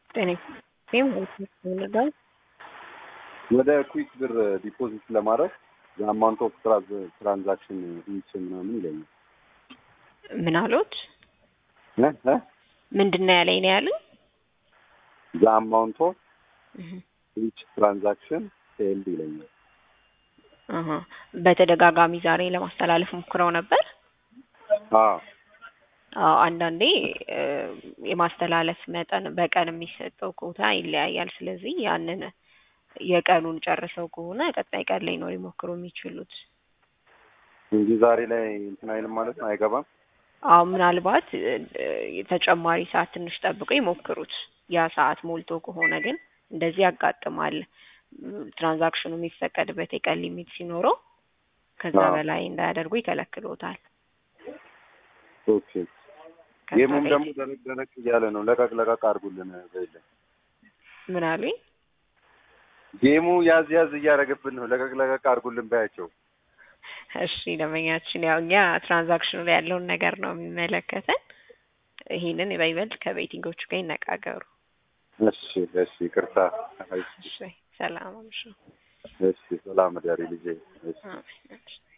ጤና ይስጥልኝ ወደ ኩዊክ ብር ዲፖዚት ለማድረግ የአማውንት ኦፍ ትራንዛክሽን ሪች ምናምን ይለኛል። ምን አሉት? እ እ ምንድን ነው ያለኝ ነው ያሉኝ? የአማውንት ኦፍ ሪች ትራንዛክሽን ፌልድ ይለኛል። አሀ በተደጋጋሚ ዛሬ ለማስተላለፍ ሞክረው ነበር። አዎ አዎ አንዳንዴ እ የማስተላለፍ መጠን በቀን የሚሰጠው ኮታ ይለያያል። ስለዚህ ያንን የቀኑን ጨርሰው ከሆነ ቀጣይ ቀን ላይ ነው ሊሞክሩ የሚችሉት። እንጂ ዛሬ ላይ እንትን አይልም ማለት ነው፣ አይገባም። አዎ ምናልባት እ ተጨማሪ ሰዓት ትንሽ ጠብቀው ይሞክሩት። ያ ሰዓት ሞልቶ ከሆነ ግን እንደዚህ ያጋጥማል። ትራንዛክሽኑ የሚፈቀድበት የቀን ሊሚት ሲኖረው ከዛ አዎ። በላይ እንዳያደርጉ ይከለክሎታል። ኦኬ ከዛ ጌሙም ላይ- ደግሞ ደረቅ ደረቅ እያለ ነው። ለቀቅ ለቀቅ አድርጉልን በይለን። ምን አሉኝ? ጌሙ ያዝ ያዝ እያደረገብን ነው። ለቀቅ ለቀቅ አድርጉልን በያቸው። እሺ ደንበኛችን፣ ያው እኛ ትራንዛክሽኑ ላይ ያለውን ነገር ነው የሚመለከተን። ይሄንን በይበልጥ ከቤቲንጎቹ ጋር ይነጋገሩ። እሺ እሺ፣ ይቅርታ። እሺ ሰላም አምሹ። እሺ፣ ሰላም እደሪ ልጄ። እሺ አሜን።